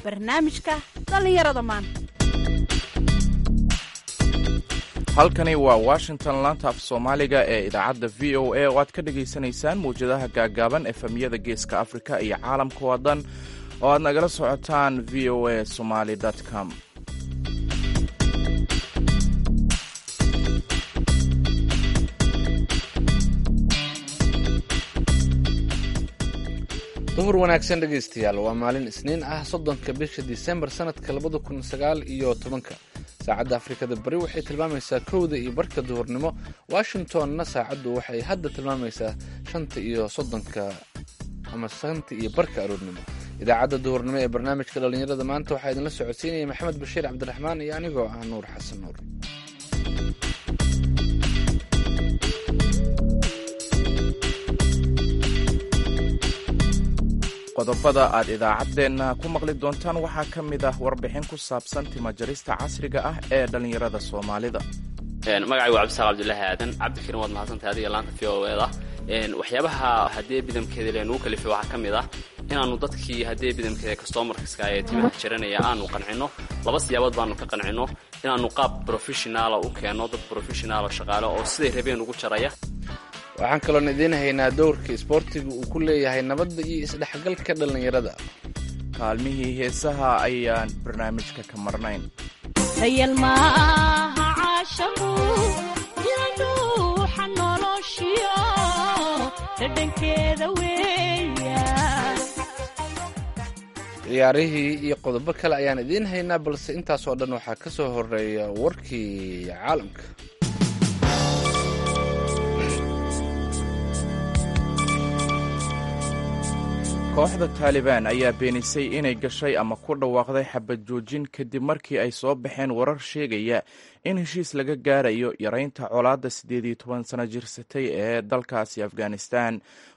barnaamijka dhallinyarada maanta halkani waa washington laanta af soomaaliga ee idaacadda v o a oo aad ka dhagaysanaysaan mawjadaha gaagaaban efemyada geeska afrika iyo caalamka oo dhan oo aad nagala socotaan v o a somaly com duhur wanaagsan dhegaystayaal waa maalin isniin ah soddonka bisha disembar sanadka labada kun sagaal iyo tobanka saacadda afrikada bari waxay tilmaamaysaa kowda iyo barka duhurnimo washingtonna saacaddu waxay hadda tilmaamaysaa shanta iyo soddonka ama shanta iyo barka aroornimo idaacadda duhurnimo ee barnaamijka dhallinyarada maanta waxaa idinla socodsiinaya maxamed bashiir cabdiraxmaan iyo anigoo ah nuur xasan nuur qodobada aad idaacaddeenna ku maqli doontaan waxaa ka mid ah warbixin ku saabsan timajarista casriga ah ee dhallinyarada soomaalida magacay waa cabdisaaq cabdulaahi aadan cabdikarim waad mahadsantahay adiga laanta v o eda waxyaabaha haddee bidamkeeda leenugu kalifay waxaa ka mid ah inaannu dadkii haddee bidamkeeda kastomarkaska ee timaha jaranaya aanu qancino laba siyaabood baanu ka qancino inaannu qaab brofeshonaala u keenno dad brofeshonaala shaqaale oo siday rabeen ugu jaraya waxaan kaloon idiin haynaa dowrka isboortiga uu ku leeyahay nabadda iyo isdhexgalka dhallinyarada kaalmihii heesaha ayaan barnaamijka ka marnayn sayal maaha caashaqu ila dhuuxa noloshiyo dhadhankeeda weeya ciyaarihii iyo qodobo kale ayaan idiin haynaa balse intaasoo dhan waxaa ka soo horeeya warkii caalamka kooxda taalibaan ayaa beenisay inay gashay ama ku dhawaaqday xabad joojin kadib markii ay soo baxeen warar sheegaya in heshiis laga gaarayo yaraynta colaadda siddeed iyo toban sano jirsatay ee dalkaasi afghanistan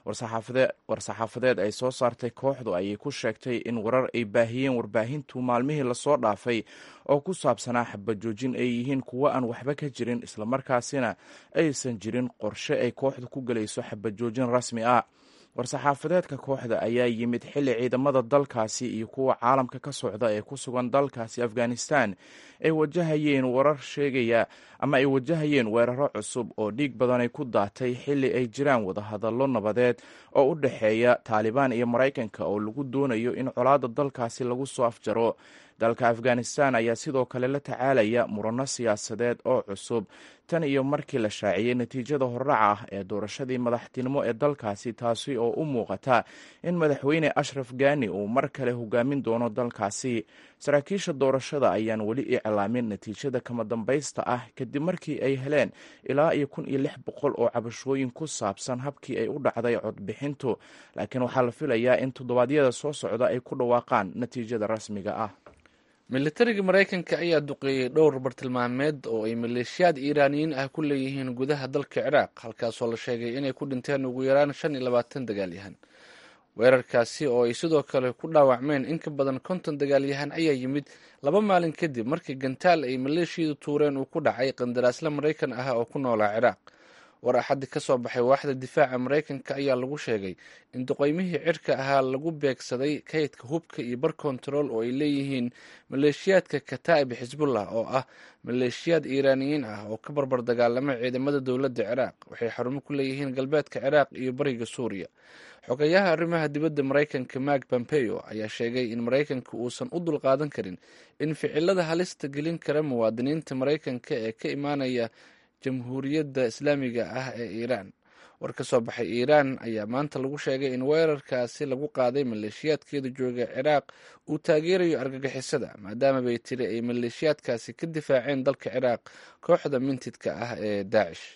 war-saxaafadeed ay soo saartay kooxdu ayay ku sheegtay in warar ay baahiyeen warbaahintu maalmihii lasoo dhaafay oo ku saabsanaa xabad joojin ay yihiin kuwo aan waxba ka jirin islamarkaasina aysan jirin qorshe ay kooxdu ku gelayso xabad joojin rasmi ah war-saxaafadeedka kooxda ayaa yimid xilli ciidamada dalkaasi iyo kuwa caalamka ka socda ee ku sugan dalkaasi afghanistan ay wajahayeen warar sheegaya ama ay wajahayeen weeraro cusub oo dhiig badanay ku daatay xilli ay jiraan wadahadallo nabadeed oo u dhexeeya taalibaan iyo maraykanka oo lagu doonayo in colaadda dalkaasi lagu soo afjaro dalka afghanistan ayaa sidoo kale la tacaalaya murano siyaasadeed oo cusub tan iyo markii la shaaciyey natiijada horraca ah ee doorashadii madaxtinimo ee dalkaasi taasi oo u muuqata in madaxweyne ashraf gani uu mar kale hogaamin doono dalkaasi saraakiisha doorashada ayaan weli iclaamin natiijada kama dambaysta ah kadib markii ay heleen ilaa iyo kun iyo lix boqol oo cabashooyin ku saabsan habkii ay u dhacday codbixintu laakiin waxaa la filayaa in toddobaadyada soo socda ay ku dhawaaqaan natiijada rasmiga ah militariga maraykanka ayaa duqeeyey dhowr bartilmaameed oo ay maleeshiyaad iiraaniyiin ah ku leeyihiin gudaha dalka ciraaq halkaasoo la sheegay inay ku dhinteen ugu yaraan shan iyo labaatan dagaalyahan weerarkaasi oo ay sidoo kale ku dhaawacmeen in ka badan konton dagaalyahan ayaa yimid laba maalin kadib markii gantaal ay maleeshiyadu tuureen uu ku dhacay qandaraasle maraykan ah oo ku noolaa ciraaq war axaddi ka soo baxay waaxda difaaca maraykanka ayaa lagu sheegay in duqeymihii cirka ahaa lagu beegsaday kaydka hubka iyo bar kontarool oo ay leeyihiin maleeshiyaadka kataa'ib xisbullah oo ah maleeshiyaad iiraaniyiin ah oo ka barbar dagaalama ciidamada dowladda ciraaq waxay xarumo ku leeyihiin galbeedka ciraaq iyo bariga suuriya xogayaha arrimaha dibadda maraykanka mark pompeo ayaa sheegay in maraykanka uusan u dulqaadan karin in ficilada halista gelin kara muwaadiniinta maraykanka ee ka imaanaya jamhuuriyadda islaamiga ah ee iiraan war ka soo baxay iiraan ayaa maanta lagu sheegay in weerarkaasi lagu qaaday maleeshiyaadkeeda jooga ciraaq uu taageerayo argagixisada maadaama bay tiri ay maleeshiyaadkaasi ka difaaceen dalka ciraaq kooxda mintidka ah ee daacish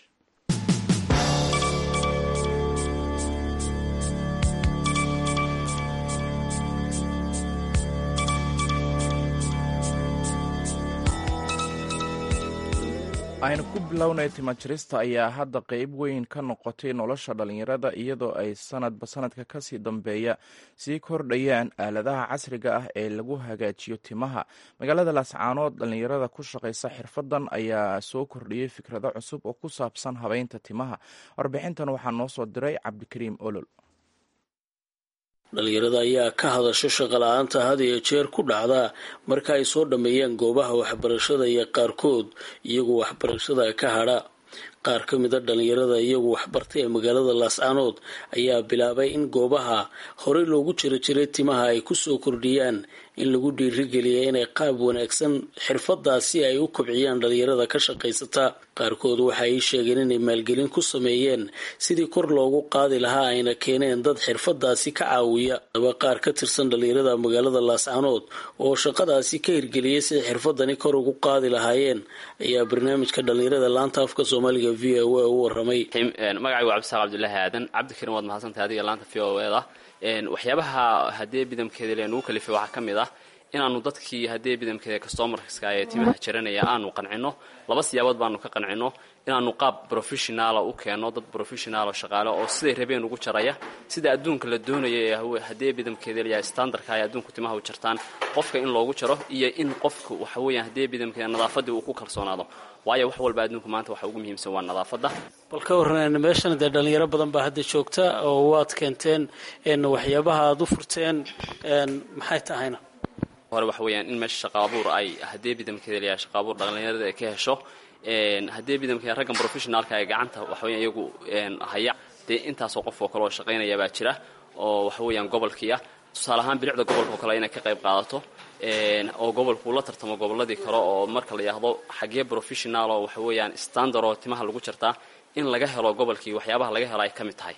aynu ku bilownay timajarista ayaa hadda qeyb weyn ka noqotay nolosha dhallinyarada iyadoo ay sanadba sanadka kasii dambeeya sii kordhayaan aaladaha casriga ah ee lagu hagaajiyo timaha magaalada laascaanood dhallinyarada ku shaqaysa xirfadan ayaa soo kordhiyey fikrado cusub oo ku saabsan habeynta timaha warbixintan waxaa noo soo diray cabdikariim olol dhalinyarada ayaa ka hadasho shaqala-aanta had iyo jeer ku dhacda marka ay soo dhammeeyaan goobaha waxbarashada iyo qaarkood iyagu waxbarashada ka hadha qaar ka mida dhalinyarada iyagu waxbartay ee magaalada laascaanood ayaa bilaabay in goobaha horey loogu jiro jiray timaha ay kusoo kordhiyaan in lagu dhiirigeliya inay qaab wanaagsan xirfadaasi ay u kobciyaan dhalinyarada ka shaqaysata qaarkood waxa ay sheegeen inay maalgelin ku sameeyeen sidii kor loogu qaadi lahaa ayna keeneen dad xirfadaasi ka caawiya aba qaar ka tirsan dhalinyarada magaalada laascaanood oo shaqadaasi ka hirgeliyay siday xirfadani kor ugu qaadi lahaayeen ayaa barnaamijka dhalinyarada laanta afka soomaaliga v o a u waramay magacaygu cabdisaaq cabdulaahi aadan cabdikarim waad mahadsantahay adiga laanta v o eda waxyaabaha haddee bidamkeeda leenugu kalifay waxaa ka mid ah inaanu dadkii haddee bidamkeeda customarska ee timaha jaranaya aanu qancino laba siyaabood baanu ka qancino inaanu qaab professionaala u keenno dad professionaalo shaqaale oo siday rabeen ugu jaraya sida adduunka la doonaya ee haddee bidamkeeda layahay standardka ay adduunku timaha u jartaan qofka in loogu jaro iyo in qofka waxa weeyaan haddee bidamkeeda nadaafadii uu ku kalsoonaado waayo wax walba adduunka maanta waxa ugu muhiimsan waa nadaafadda bal ka warran meeshan dee dhalinyaro badan baa hadda joogta oo waad keenteen waxyaabaha aada u furteen maxay tahayna hore waxa weeyaan in meesha shaqa abuur ay haddee bidamkeeda layahay shaqa abuur dhalinyarada ay ka hesho haddee bidamkeeda raggan professionaalka ee gacanta waxa weeyaan iyagu haya dee intaasoo qof oo kale oo shaqaynaya baa jira oo waxa weeyaan gobolkii ah tusaale ahaan bilicda gobolka oo kale inay ka qayb qaadato oo gobolku la tartamo gobolladii kale oo marka la yidhaahdo xaggee professional oo waxa weeyaan standard oo timaha lagu jartaa in laga helo gobolkii waxyaabaha laga helo ay ka mid tahay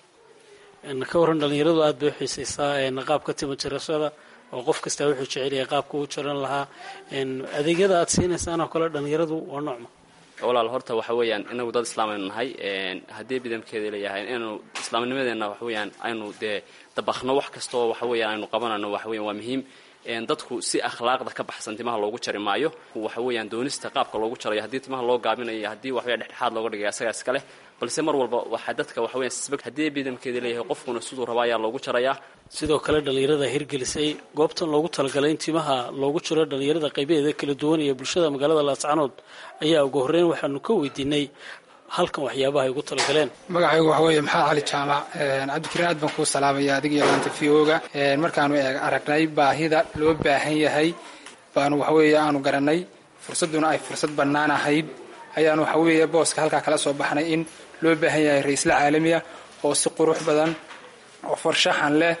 ka warran dhalinyaradu aada bay u xiisaysaa qaabka tima jarashada oo qof kastaa wuxuu jecelyahay qaabka uu jaran lahaa adeegyada aada siinaysaan oo kale dhalinyaradu waa noocma walaal horta waxa weeyaan inagu dad islaam aynu nahay haddii bidamkeeda leeyahay inaynu islaamnimadeenna waxa weeyaan aynu dee dabakno wax kastoo waxa weeyaan aynu qabanayno waxa weyan waa muhiim dadku si akhlaaqda ka baxsan timaha loogu jari maayo waxa weeyaan doonista qaabka loogu jarayo haddii timaha loo gaabinayo haddii waxweya dhexdhexaad looga dhigay asagaa iska leh balse mar walba waxaa dadka waxa weyan sisbag haddii bidamkeeda leeyahay qofkuna siduu raba ayaa loogu jarayaa sidoo kale dhalinyarada hirgelisay goobtan loogu talagalay in timaha loogu jiro dhalinyarada qaybaheeda kala duwan iyo bulshada magaalada laascaanood ayaa ugu horreyn waxaanu ka weydiinay halkan waxyaabaha ay ugu talagaleen magacaygu waxa weeye maxamed cali jaamac cabdikariin aad baan kuu salaamaya adiga iyo laanta v o-ga markaanu aragnay baahida loo baahan yahay baanu waxaweeye aanu garanay fursadduna ay fursad bannaan ahayd ayaanu waxaweeye booska halkaa kala soo baxnay in loo baahan yahay ra-iisla caalamiya oo si qurux badan oo farshaxan leh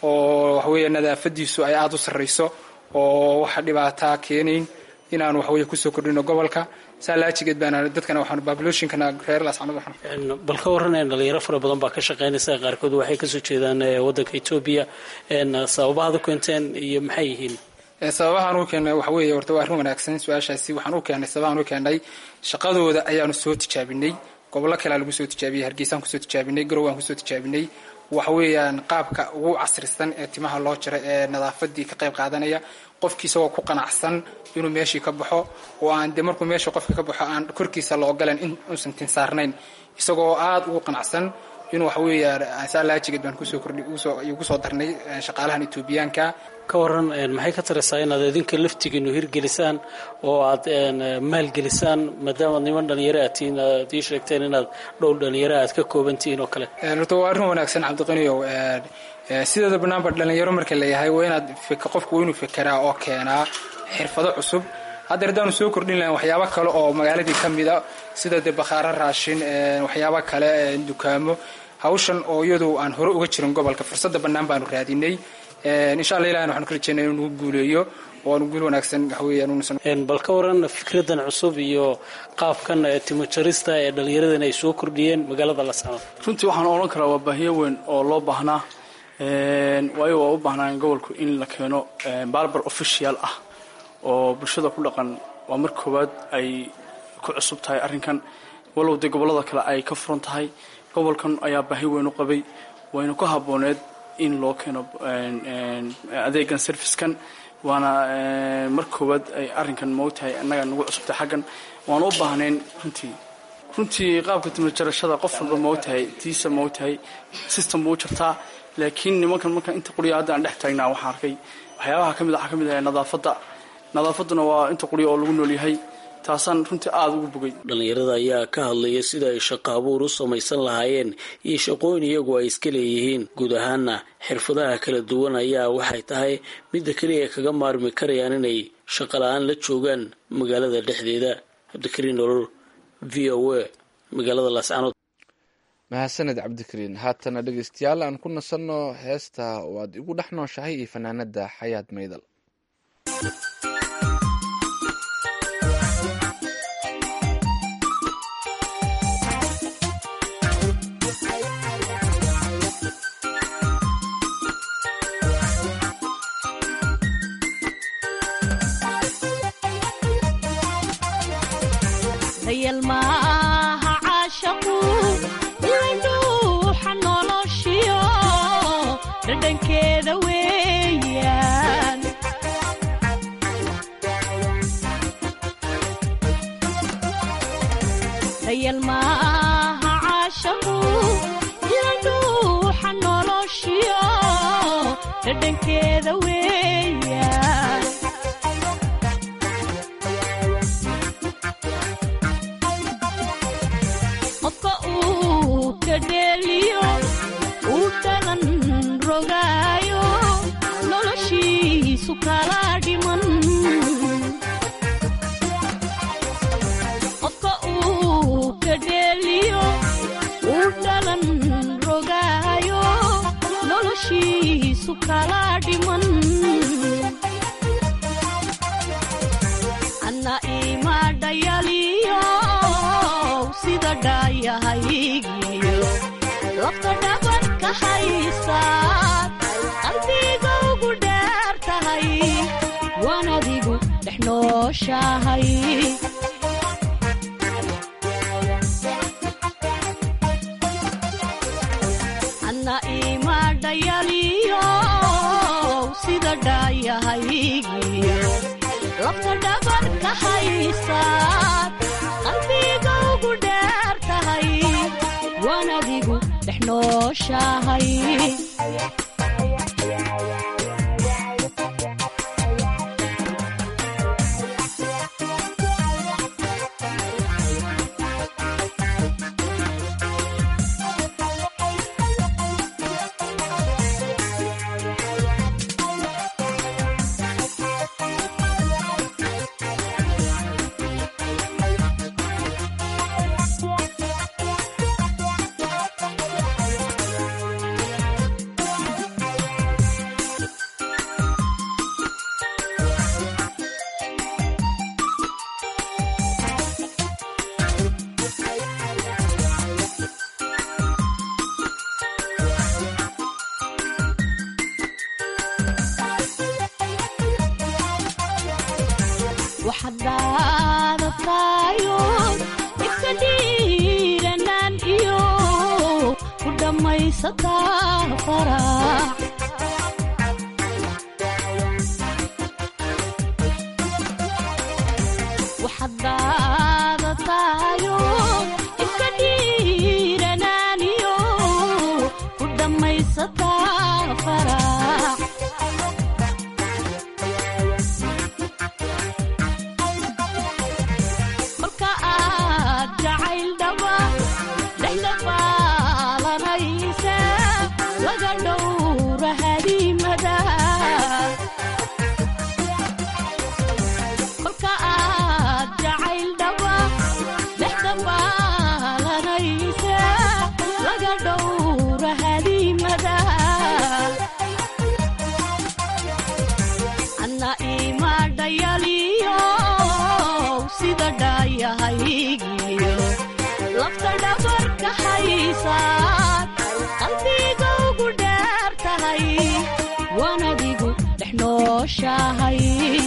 oo waxaweeye nadaafadiisu ay aada u sarrayso oo waxa dhibaataa keenayn inaanu waxaweye kusoo kordhino gobolka saa laajigeed baana dadkana waxaanu babloshinkana reer laascanood waxaan bal ka warraneen dhalinyaro fara badan baa ka shaqaynaysa qaarkood waxay kasoo jeedaan waddanka etoobiya sababahaad u keenteen iyo maxay yihiin sababahaan u keennay waxa weeye horta waa arrin wanaagsan su-aashaasi waxaan u keennay sababahaan u keennay shaqadooda ayaanu soo tijaabinay gobollo kalea lagu soo tijaabiyey hargeysaan kusoo tijaabinay garow aan kusoo tijaabinay waxa weeyaan qaabka ugu casrisan ee timaha loo jira ee nadaafadii ka qayb qaadanaya qofkii isagoo ku qanacsan inuu meeshii ka baxo oo aan de markuu meesha qofka ka baxo aan korkiisa la ogolan in uusan tinsaarnayn isagoo aada ugu qanacsan inuu waxa weeyaan saalaajigeed baan kusoo kordhi ugu soo darnay shaqaalahan etoobiyaanka ka waran maxay ka taraysaa inaad idinka laftigiinu hirgelisaan oo aad maalgelisaan maadaama niman dhalinyaro aad tihiin aad ii sheegteen inaad dhowr dhalinyaro aad ka kooban tihiin oo kale horta waa arrin wanaagsan cabdiqaniyow sideeda banaanba dhalinyaro marka layahay waa inaad qofku waa inuu fekeraa oo keenaa xirfado cusub hadda haddaanu soo kordhin lahayn waxyaabo kale oo magaaladii ka mid a sida dee bakhaaro raashin waxyaabo kale dukaamo hawshan oo iyadu aan hore uga jirin gobolka fursadda bannaan baanu raadinay insha alla ilahan waxanu ka rajeynaya inuu nagu guuleeyo oo aanu guul wanaagsan waxweeyaan bal ka waran fikradan cusub iyo qaabkan timo jarista ee dhallinyaradan ay soo kordhiyeen magaalada lascanood runtii waxaan odhan karaa waa baahiyo weyn oo loo baahnaa waayo waa u baahnaan gobolku in la keeno barbar official ah oo bulshada ku dhaqan waa mar koowaad ay ku cusub tahay arrinkan walow dee gobollada kale ay ka furan tahay gobolkan ayaa baahi weyn u qabay wayna ku habbooneed in loo keeno adeegan servicekan waana mar koowaad ay arrinkan moogtahay annaga nagu cusubtay xaggan waana u baahnayn runtii runtii qaabka timajarashada qof walba moogtahay tiisa moogtahay system buu u jartaa laakiin nimankan marka inta quriya hadda aan dhex taagnaa waxaan arkay waxyaabaha ka mid waxaa ka mid ahay nadaafadda nadaafadduna waa inta quriya oo lagu nool yahay taasaan runtii aada ugu bogay dhallinyarada ayaa ka hadlaya sida ay shaqo abuur u samaysan lahaayeen iyo shaqooyin iyagu ay iska leeyihiin guud ahaana xirfadaha kala duwan ayaa waxay tahay midda keliya kaga maarmi karayaan inay shaqo la-aan la joogaan magaalada dhexdeeda cabdikariin nolol v o a magaalada laascanood mahadsaned cabdikariin haatana dhegeystayaal aan ku nasanno heesta waad igu dhex nooshahay iyo fanaanada xayaad maydal dayal maaha caashaqu ilayduuxa noloshiyo dhadhankeeda weeyaan dayal maaha caashaqu ilayduuxa noloshiyo dhadhankeeda weeyaan qofka uu ka dheeliyo uu dhalan rogaayo noloshiisu kala dhiman qofka uu ka dheeliyo uu dhalan rogaayo noloshiisu kala dhiman anna ima dhayaliyo sida dhaayahaygiyo lafta dhabarka haysaad qalbiga ugu dheer tahay waan adigu dhex nooshahay anna ima dhayaliyo sida dhaayahaygiyo lafta dhabarka haysaad qalbiga ugu dheer tahay waan adigu dhex nooshahay waxaad dhaadatayo dhigta dhiiranaan iyo ku dhammaysataa farax waxaad dhaadatayo dhigta dhiiranaan iyo ku dhammaysataa farax kolka aad jacayl dhaba dhexda baalanaysa laga dhowra hadiimada kolka aad jacayl dhaba dhexda baalanaysa laga dhowra hadiimada anna ima dhayaliyo sida dhaayahaygiyo lafta dhabarka haysaad qalbiga ugu dheer tahay waan adigu dhex nooshahay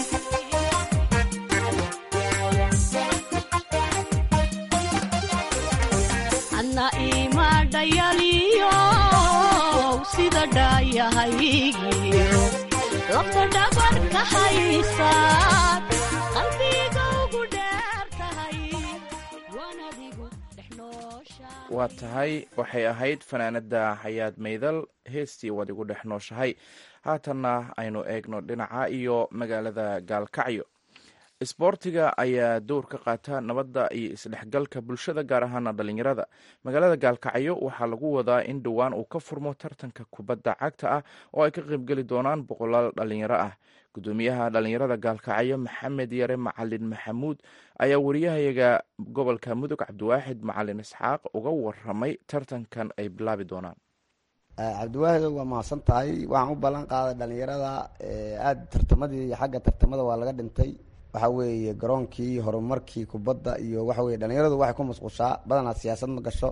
anna ima dhayaliyo sida dhaayahaygiyo lafta dhabarka haysaad qalbiga ugu dheer tahay waan adigu dhex nooshahay waa tahay waxay ahayd fanaanada xayaad maydal heestii waad igu dhex nooshahay haatanna aynu eegno dhinaca iyo magaalada gaalkacyo isboortiga ayaa dowr ka qaata nabadda iyo isdhexgalka bulshada gaar ahaana dhalinyarada magaalada gaalkacyo waxaa lagu wadaa in dhowaan uu ka furmo tartanka kubadda cagta ah oo ay ka qaybgeli doonaan boqolaal dhalinyaro ah gudoomiyaha dhalinyarada gaalkacyo maxamed yare macalin maxamuud ayaa wariyahayaga gobolka mudug cabdiwaaxid macalin isxaaq uga waramay tartankan ay bilaabi doonaan cabdiwaahid waa mahadsan tahay waxaan u ballan qaaday dhalinyarada aada tartamadii xagga tartamada waa laga dhintay waxa weeye garoonkii horumarkii kubadda iyo waxa weye dhalinyaradu waxay ku masquushaa badanaa siyaasad ma gasho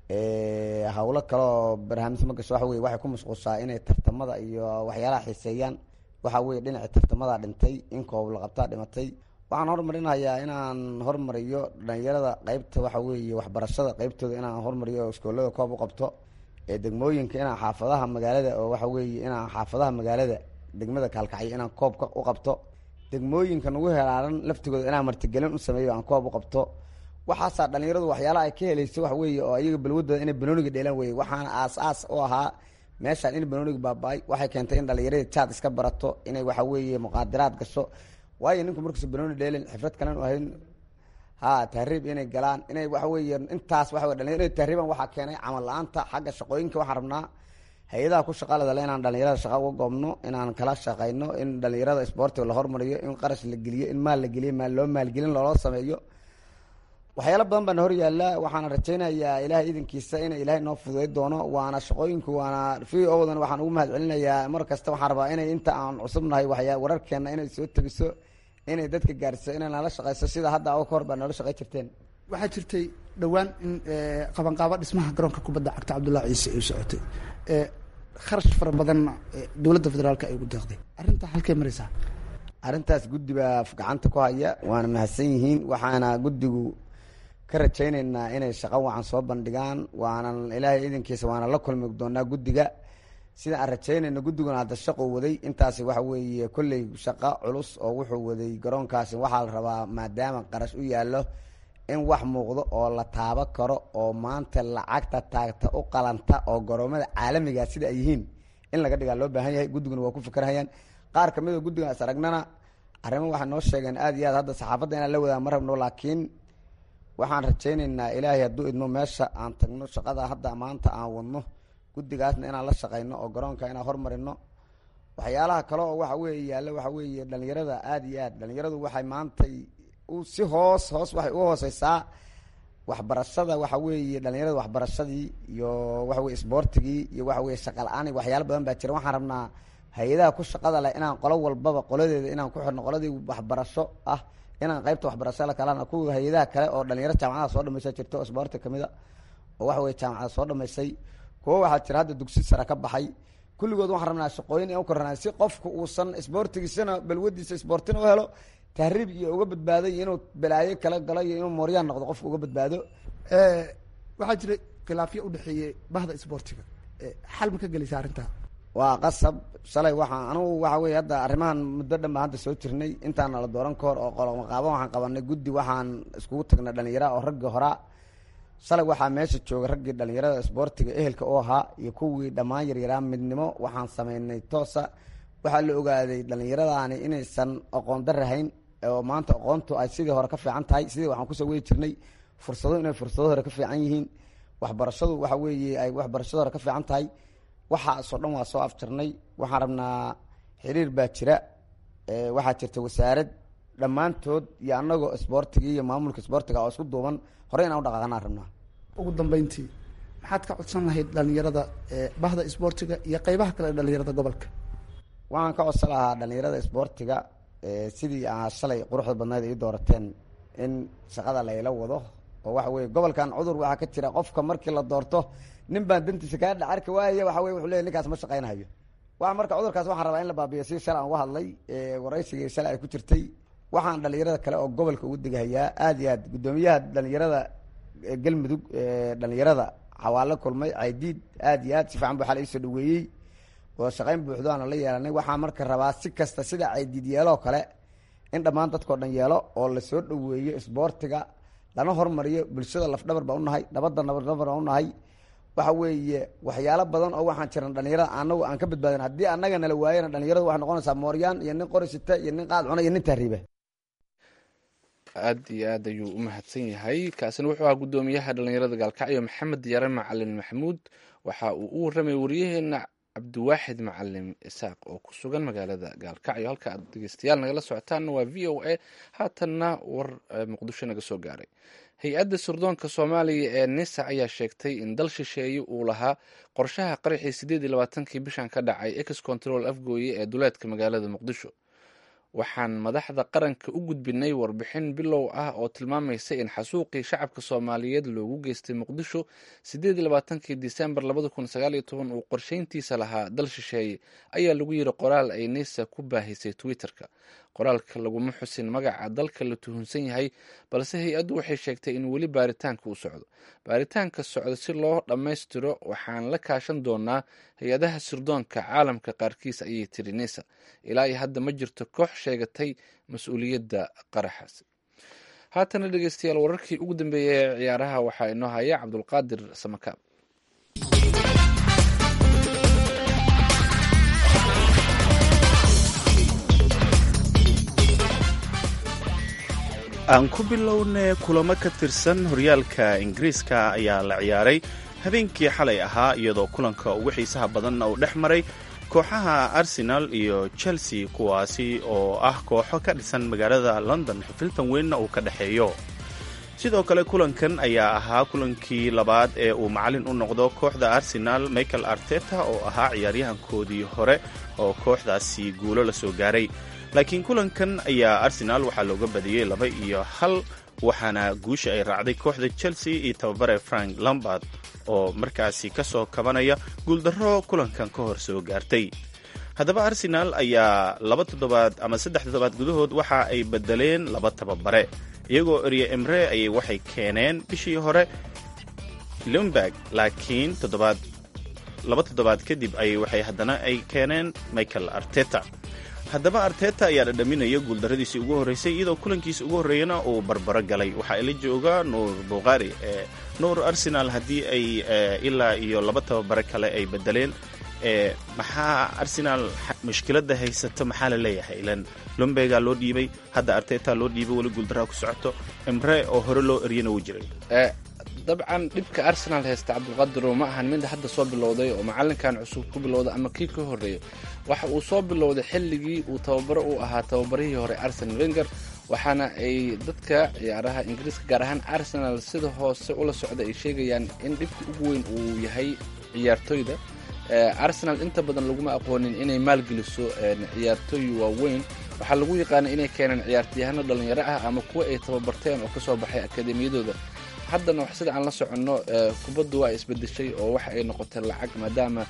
hawlo kale oo barnaamij ma gasho waxa weye waxay ku masquushaa inay tartamada iyo waxyaalaha xiiseeyaan waxa weye dhinaci tartamada dhintay in koob la qabtaa dhimatay waxaan hormarinayaa inaan hormariyo dhalinyarada qeybta waxa weeye waxbarashada qeybtooda inaan hormariyo oo iskoolada koob u qabto degmooyinka inaan xaafadaha magaalada oo waxa weeye inaan xaafadaha magaalada degmada kaalkacyo inaan koobka u qabto degmooyinka nagu helaaran laftigooda inaan martigelin u sameeyo aan koob u qabto waxaasaa dhalinyaradu waxyaalaha ay ka helayso wax weeye oo iyaga balwadooda inay banooniga dheelan weye waxaana aas-aas u ahaa meeshaan in banooniga baaba-ay waxay keentay in dhalinyarada jaad iska barato inay waxa weeye muqaadiraad gasho waayo ninku markuusa banooni dheelin xifrad kalen u ahayn ha tahriib inay galaan inay waxa weeye intaas waxa wey dhalinyaro inay tahriiban waxaa keenay camal la-aanta xagga shaqooyinka waxaan rabnaa hay-adaha ku shaqaladale inaan dhalinyarada shaqa uga goobno inaan kala shaqayno in dhalinyarada isboortiga la hormariyo in qarash la geliyo in maal la geliyo maal loo maalgelin looloo sameeyo waxyaalo badan baana hor yaalla waxaana rajaynayaa ilahay idankiisa ina ilaahay noo fududay doono waana shaqooyinku waana v odan waxaan ugu mahad celinayaa mar kasta waxaan rabaa inay inta aan cusubnahay waxyaa wararkeena inay soo tegiso inay dadka gaarsiso inay nala shaqayso sida hadda oo ka hor baa noola shaqay jirteen waxaa jirtay dhowaan in qabanqaabo dhismaha garoonka kubadda cagta cabdullahi ciise ay socotay kharash fara badanna dowladda federaalka ay ugu deeqday arrinta halkay maraysaa arrintaas guddi baa gacanta ku haya waana mahadsan yihiin waxaana guddigu ka rajayneynaa inay shaqo wacan soo bandhigaan waana ilaahay idankiisa waana la kulmi doonaa guddiga sida aan rajaynayno guddiguna hadda shaquu waday intaasi waxa weeye kolley shaqo culus oo wuxuu waday garoonkaasi waxaa la rabaa maadaama qarash u yaallo in wax muuqdo oo la taabo karo oo maanta lacagta taagta u qalanta oo garoomada caalamiga sida ay yihiin in laga dhigaa loo baahan yahay guddiguna waa ku fikerhayaan qaar kamid a guddigan is aragnana arrimo waxay noo sheegeen aada iyo aad hadda saxaafadda inaan la wadaa ma rabno laakiin waxaan rajayneynaa ilaahay hadduu idmo meesha aan tagno shaqada hadda maanta aan wadno guddigaasna inaan la shaqayno oo garoonka inaan hormarino waxyaalaha kale oo waxa weeye yaalla waxa weeye dhalinyarada aada iyo aad dhalinyaradu waxay maantay si hoos hoos waxay u hooseysaa waxbarashada waxa weeye dhalinyarada waxbarashadii iyo waxa weye isboortigii iyo waxa weye shaqa la-aan waxyaalo badan baa jira waxaan rabnaa hay-adaha ku shaqada leh inaan qolo walbaba qoladeeda inaan ku xirno qoladii waxbarasho ah inaan qeybta waxbarashada kalana kuwa hay-adaha kale oo dhalinyaro jaamacada soo dhamaysa jirto oo isboorti kamid a oo waxa weye jaamacada soo dhamaysay kuwo waxaa jira hadda dugsi sare ka baxay kulligood waxaan rabnaa shaqooyin in u korana si qofku uusan isboortigiisana balwadiisa isboortina u helo tahriib iyo uga badbaaday inuu balaayo kala galo iyo inuu mooryaan noqdo qofku uga badbaado waxaa jira khilaafyo udhexeeyey bahda isboortiga xal ma ka gelaysa arrintaa waa qasab shalay waxaa anugu waxa weye hadda arrimahan muddo dhan baan hadda soo jirnay intaana la dooran ka hor oo qolomaqaaban waxaan qabanay guddi waxaan iskugu tagnay dhalinyara oo raggii horaa shalay waxaa meesha jooga raggii dhalinyarada isboortiga ehelka u ahaa iyo kuwii dhammaan yaryaraa midnimo waxaan sameynay toosa waxaa la ogaaday dhalinyaradaani inaysan aqoon darahayn oo maanta aqoontu ay sidii hore ka fiican tahay sidii waxaan kusoo wadi jirnay fursado inay fursado hore ka fiican yihiin waxbarashadu waxa weeye ay waxbarashada hore ka fiican tahay waxaasoo dhan waa soo afjarnay waxaan rabnaa xiriir baa jira waxaa jirta wasaarad dhammaantood iyo anagoo isboortigii iyo maamulka isboortiga oo isku duuban horey inaan u dhaqaaqanaan rabnaa ugu dambeyntii maxaad ka codsan lahayd dhalinyarada bahda isboortiga iyo qeybaha kale ee dhalinyarada gobolka waxaan ka codsan lahaa dhalinyarada isboortiga sidii aa shalay quruxda badnayd ii doorateen in shaqada layla wado oo waxa weye gobolkan cudur waxaa ka jira qofka markii la doorto nin baan dantiisa kaa dhacarka waaya waxa weye wuxuu leey ninkaas ma shaqaynayo waa marka cudurkaas waxaan rabaa in la baabiyo si shalay aan uga hadlay waraysigii shalay ay ku jirtay waxaan dhalinyarada kale oo gobolka ugu degahayaa aada iyo aad guddoomiyaha dhalinyarada galmudug dhalinyarada xawaalo kulmay caydiid aada iyo aad si fiican bu xala iisoo dhaweeyey oo shaqayn buuxdo aana la yeelanay waxaa marka rabaa si kasta sida caydiid yeeloo kale in dhammaan dadkao dhan yeelo oo lasoo dhaweeyo isboortiga lana hormariyo bulshada lafdhabar baa unahay nabadda nabadhabar baa unahay waxa weeye waxyaalo badan oo waxaan jiran dhalinyarada anagu aan ka badbaadin haddii annaga nala waayana dhalinyaradu waxay noqonaysaa mooryaan iyo nin qorisita iyo nin qaad cuna iyo nin tahriiba aad iyo aad ayuu u mahadsan yahay kaasina wuxuu ahaa guddoomiyaha dhallinyarada gaalkacyo maxamed yare macalin maxamuud waxa uu u warramay wariyaheena cabdiwaaxid macalin isaaq oo ku sugan magaalada gaalkacyo halka aad dhegeystayaal nagala socotaanna waa v o a haatanna war muqdisho naga soo gaaray hay-adda sirdoonka soomaaliya ee nisa ayaa sheegtay in dal shisheeye uu lahaa qorshaha qaraxii sideed iyo labaatankii bishan ka dhacay ex control afgooye ee duleedka magaalada muqdisho waxaan madaxda qaranka u gudbinay warbixin bilow ah oo tilmaamaysa in xasuuqii shacabka soomaaliyeed loogu geystay muqdisho sideed iyo labaatankii disembar labada kun sagaal iyo toban uu qorsheyntiisa lahaa dal shisheeye ayaa lagu yiri qoraal ay nisa ku baahisay twitter-ka qoraalka laguma xusin magaca dalka la tuhunsan yahay balse hay-addu waxay sheegtay in weli baaritaanka uu socdo baaritaanka socda si loo dhammaystiro waxaan la kaashan doonaa hay-adaha sirdoonka caalamka qaarkiis ayay tiri nisa ilaa iyo hadda ma jirto koox sheegatay mas-uuliyadda qaraxaasi haatana dhegeystayaal wararkii ugu dambeeyay ee ciyaaraha waxaa inoo haya cabdulqaadir samakaab aan ku bilowne kulamo ka tirsan horyaalka ingiriiska ayaa la ciyaaray habeenkii xalay ahaa iyadoo kulanka ugu xiisaha badanna uu dhex maray kooxaha arsenal iyo chelsea kuwaasi oo ah kooxo ka dhisan magaalada london xifiltan weynna uu ka dhexeeyo sidoo kale kulankan ayaa ahaa kulankii labaad ee uu macalin u noqdo kooxda arsenal michael arteta oo ahaa ciyaaryahankoodii hore oo kooxdaasi guulo la soo gaaray laakiin kulankan ayaa arsenal waxaa looga badiyey laba iyo hal waxaana guusha ay raacday kooxda chelsea iyo tababare frank lambard oo markaasi ka soo kabanaya guuldarro kulankan ka hor soo gaartay haddaba arsenal ayaa laba toddobaad ama saddex toddobaad gudahood waxa ay bedeleen laba tababare iyagoo erye emre ayay waxay keeneen bishii hore lumberg laakiin toddobaad laba toddobaad kadib ayay waxay haddana ay keeneen michael arteta haddaba arteta ayaa dhadhaminaya guuldarradiisii ugu horreysay iyadoo kulankiisa ugu horreeyana uu barbaro galay waxaa ila jooga nuur buqaari nuur arsenal haddii ay ilaa iyo laba tababare kale ay bedeleen maxaa arsenal mushkiladda haysato maxaa la leeyahay ilan lumbegaa loo dhiibay hadda arteta loo dhiibay weli guuldarraa ku socoto emre oo hore loo eryana wuu jiray dabcan dhibka arsenal haysta cabdulqadiro ma ahan mid hadda soo bilowday oo macalinkan cusub ku bilowda ama kii ka horreeya waxa uu soo bilowday xilligii uu tababaro u ahaa tababarihii hore arsenal wenger waxaana ay dadka ciyaaraha ingiriiska gaar ahaan arsenal sida hoose ula socda ay sheegayaan in dhibka ugu weyn uu yahay ciyaartoyda arsenal inta badan laguma aqoonin inay maalgeliso ciyaartooy waaweyn waxaa lagu yaqaana inay keeneen ciyaartayahano dhalinyaro ah ama kuwa ay tababarteen oo kasoo baxay akademiyadooda haddana sida aan la soconno kubaddu waa isbedeshay oo waxa ay noqotay lacag maadaama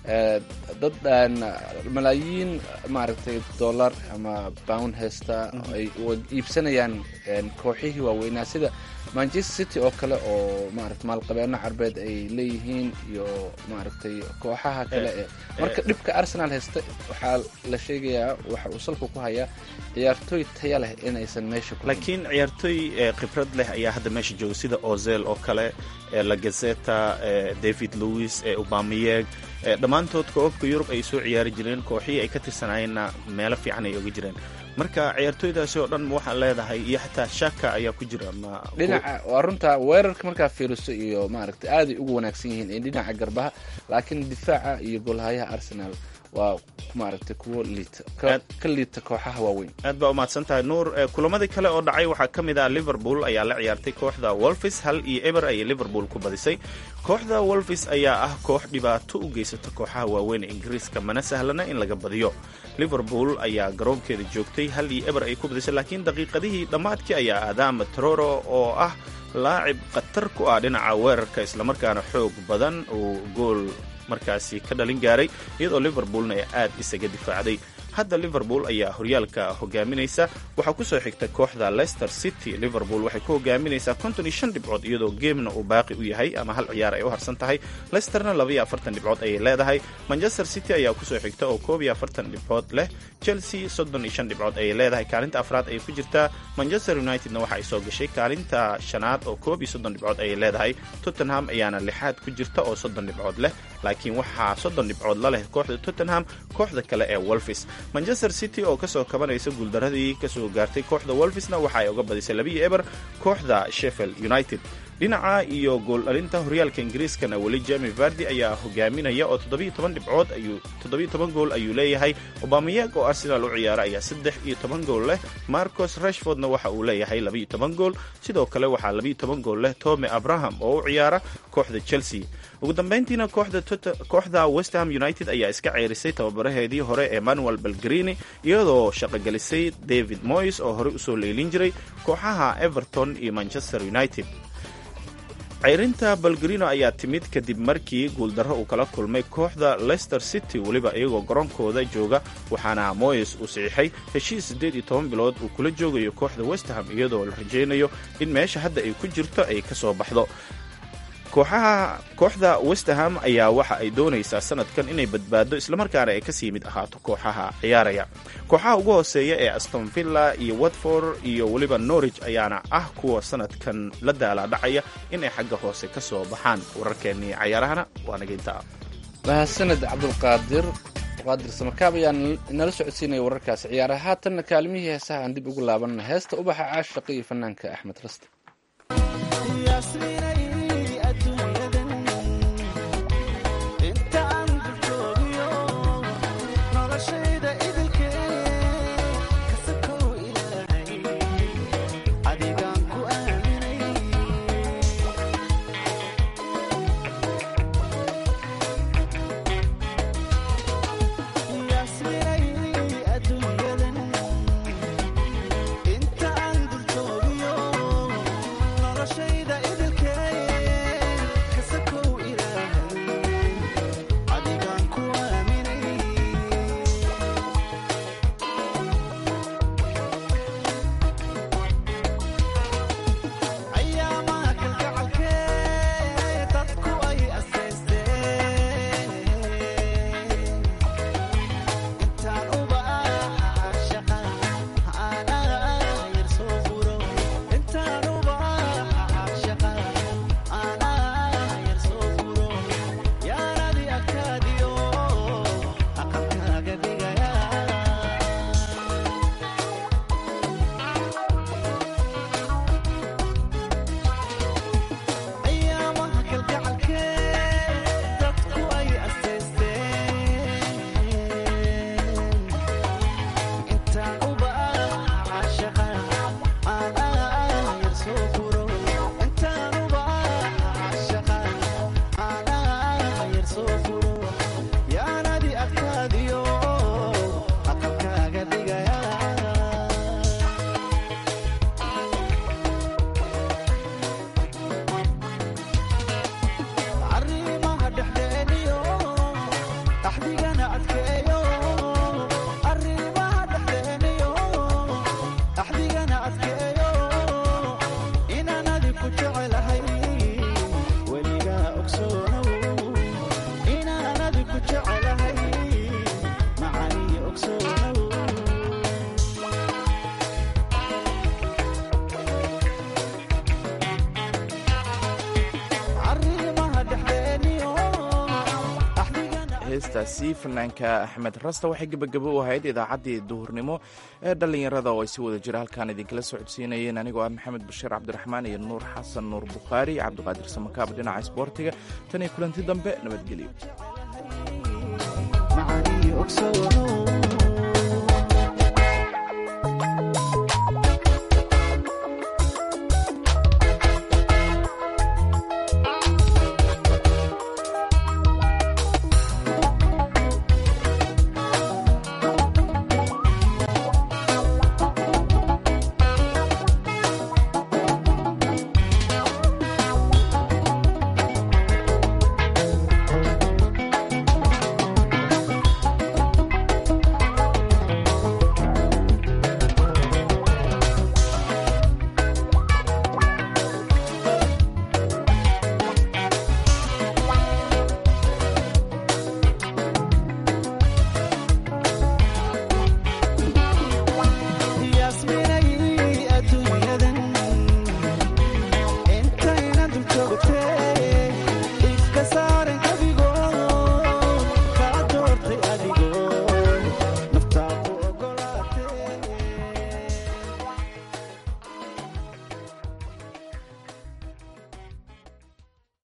dad malaayiin maaragtay dollar ama bound haysta ay iibsanayaan kooxihii waaweynaa sida manchester city oo kale oo maarata maalqabeeno carbeed ay leeyihiin iyo maaragtay kooxaha kale ee marka dhibka arsenal haysta waxaa la sheegayaa waxa uu salka ku hayaa ciyaartooy taya leh inaysan meesha ku laakiin ciyaartooy khibrad leh ayaa hadda meesha jooga sida ozel oo kale lagazeta david louis ubamiyeg dhammaantood koobabka yurub ay soo ciyaari jireen kooxihii ay ka tirsanaayeenna meelo fiican ay oga jireen marka ciyaartooydaasi oo dhan waxaan leedahay iyo xataa shaka ayaa ku jira dhinaca waa runta weerarka markaa fiiriso iyo maaragtay aaday ugu wanaagsan yihiin in dhinaca garbaha laakiin difaaca iyo goolhayaha arsenal waa maaragtay kuwo liita ka liita kooxaha waaweyn aad baa umahadsan tahay nuur kulamadii kale oo dhacay waxaa ka mid ah liverpool ayaa la ciyaartay kooxda wolfis hal iyo eber ayay liverpool ku badisay kooxda wolfis ayaa ah koox dhibaato u geysata kooxaha waaweyn ee ingiriiska mana sahlana in laga badiyo liverpool ayaa garoonkeeda joogtay hal iyo eber ay ku badisay laakiin daqiiqadihii dhammaadkii ayaa aadaama troro oo ah laacib khatar ku ah dhinaca weerarka islamarkaana xoog badan uu gool markaasi ka dhalin gaaray iyadoo liverpoolna ay aad isaga difaacday hadda liverpool ayaa horyaalka hogaaminaysa waxaa kusoo xigta kooxda leicester city liverpool waxay ku hogaaminaysaa konton iyo shan dhibcood iyadoo geemna uu baaqi u yahay ama hal ciyaar ay u harsan tahay leicesterna labaiyo afartan dhibcood ayay leedahay manchester city ayaa kusoo xigta oo koob iyo afartan dhibcood leh chelsea soddon iyo shan dhibcood ayay leedahay kaalinta afraad ayay ku jirtaa manchester unitedna waxa ay soo gashay kaalinta shanaad oo koob iyo soddon dhibcood ayay leedahay tottenham ayaana lixaad ku jirta oo soddon dhibcood leh laakiin waxaa soddon dhibcood la leh kooxda tottenham kooxda kale ee wolfis manchester city oo kasoo kabanaysa guuldaradii kasoo gaartay kooxda wolfisna waxa ay uga badisay labiyo eber kooxda sheffield united dhinaca iyo gool dhalinta horyaalka ingiriiskana weli jemi vardi ayaa hogaaminaya oo toddobiyo toban dhibcood ayuu toddobiyo toban gool ayuu leeyahay obameyag oo arsenal u ciyaara ayaa saddex iyo toban gool leh marcos rashfordna waxa uu leeyahay labiyo toban gool sidoo kale waxaa labiyo toban gool leh tome abraham oo u ciyaara kooxda chelsea ugu dambeyntiina kooxda westham united ayaa iska ceerisay tababaraheedii hore emmanuel belgrini iyadoo shaqogelisay david moyes oo horey usoo leylin jiray kooxaha everton iyo manchester united ceyrinta balgarino ayaa timid kadib markii guuldarro uu kala kulmay kooxda leicester city weliba iyagoo garoonkooda jooga waxaana moyes uu saxiixay heshiis siddeed iyo toban bilood uu kula joogayo kooxda westham iyadoo la rajaynayo in meesha hadda ay ku jirto ay ka soo baxdo kooxaha kooxda westerham ayaa waxa ay doonaysaa sanadkan inay badbaado islamarkaana ay kasii mid ahaato kooxaha ciyaaraya kooxaha ugu hooseeya ee aston villa iyo watford iyo weliba norwich ayaana ah kuwa sanadkan la daalaadhacaya inay xagga hoose ka soo baxaan wararkeennii cayaarahana waa nageynta mahadsaned cabdulqaadir qaadir samakaab ayaa inala socodsiinaya wararkaasi ciyaaraha haatanna kaalimihii heesaha aan dib ugu laabanna heesta ubaxa caashaqa iyo fanaanka axmed raste heestaasi fanaanka axmed rasta waxay gebagabo u ahayd idaacaddii duhurnimo ee dhallinyarada oo ay si wada jira halkaan idinkala socodsiinayeen anigoo ah maxamed bashiir cabdiraxmaan iyo nuur xasan nuur bukhaari cabdiqaadir samakaab dhinaca isboortiga tan iyo kulanti dambe nabadgelyo